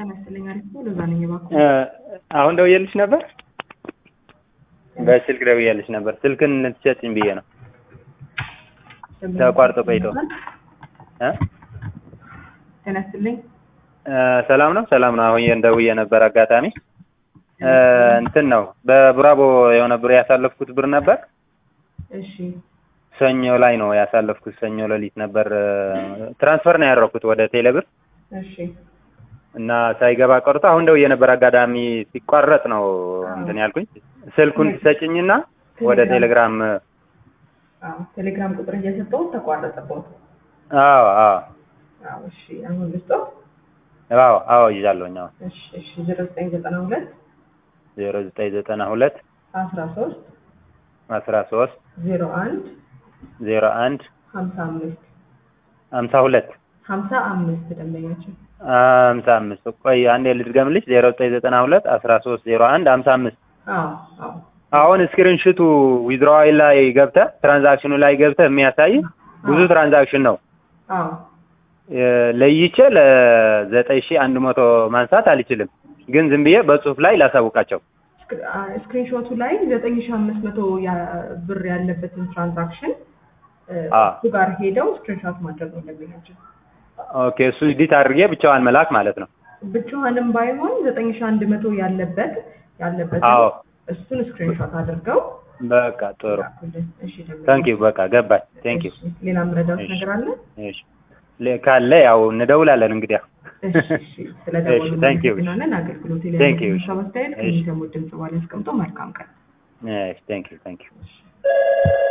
ጤና ይስጥልኝ። አሪፍ ነው። ለዛ ነኝ እባክዎ። አሁን ደውዬልሽ ነበር። በስልክ ደውዬልሽ ነበር። ስልክን ልትሰጪኝ ብዬ ነው። ተቋርጦ ቆይቶ እ ጤና ይስጥልኝ። ሰላም ነው ሰላም ነው። አሁን ደውዬ ነበር አጋጣሚ እንትን ነው በብራቦ የሆነ ብር ያሳለፍኩት ብር ነበር። እሺ ሰኞ ላይ ነው ያሳለፍኩት። ሰኞ ሌሊት ነበር ትራንስፈር ነው ያደረኩት ወደ ቴሌብር እሺ እና ሳይገባ ቀርቶ አሁን ደውዬ ነበር አጋጣሚ ሲቋረጥ ነው እንትን ያልኩኝ። ስልኩን ትሰጭኝና ወደ ቴሌግራም አዎ፣ ቴሌግራም ቁጥር እየሰጠሁት ተቋረጠበት። አዎ አዎ አዎ፣ እሺ አሁን ልስጠው። አዎ አዎ ይዣለሁኝ። አዎ እሺ እሺ ዜሮ ዘጠኝ ዘጠና ሁለት ዜሮ ዘጠኝ ዘጠና ሁለት አስራ ሶስት አስራ ሶስት ዜሮ አንድ ዜሮ አንድ ሀምሳ አምስት ሀምሳ ሁለት ሀምሳ አምስት ደንበኛችን ሀምሳ አምስት ቆይ አንዴ ልድገምልሽ ዜሮ ዘጠኝ ዘጠና ሁለት አስራ ሶስት ዜሮ አንድ ሀምሳ አምስት አዎ አዎ አሁን ስክሪንሽቱ ዊዝድሮዋል ላይ ገብተህ ትራንዛክሽኑ ላይ ገብተህ የሚያሳይ ብዙ ትራንዛክሽን ነው አዎ ለይቼ ለዘጠኝ ሺህ አንድ መቶ ማንሳት አልችልም፣ ግን ዝም ብዬ በጽሁፍ ላይ ላሳውቃቸው። ስክሪንሾቱ ላይ ዘጠኝ ሺህ አምስት መቶ ብር ያለበትን ትራንዛክሽን አ እሱ ጋር ሄደው ስክሪንሾት ማድረግ ነው ደንበኛችን። ኦኬ እሱ ኤዲት አድርጌ ብቻዋን መላክ ማለት ነው። ብቻዋንም ባይሆን ዘጠኝ ሺህ አንድ መቶ ያለበት ያለበት አዎ እሱን ስክሪንሾት አድርገው በቃ ጥሩ ላኩልን። እሺ ደንበኛ ታንክ ዩ በቃ ገባኝ። ታንክ ዩ እሺ፣ ሌላ ምረዳውት እሺ። ነገር አለ? እሺ ለ- ካለ ያው እንደውላለን እንግዲህ ያው እሺ፣ እሺ። ስለደወሉ እሺ፣ thank you። እናመሰግናለን። አገልግሎት ላይ Thank you። ያለውን ሀሳብ አስተያየት እሺ። ከሚሰሙት ድምጽ በኋላ ያስቀምጡ። መልካም ቀን። እሺ ታንክ ዩ ታንክ ዩ እሺ።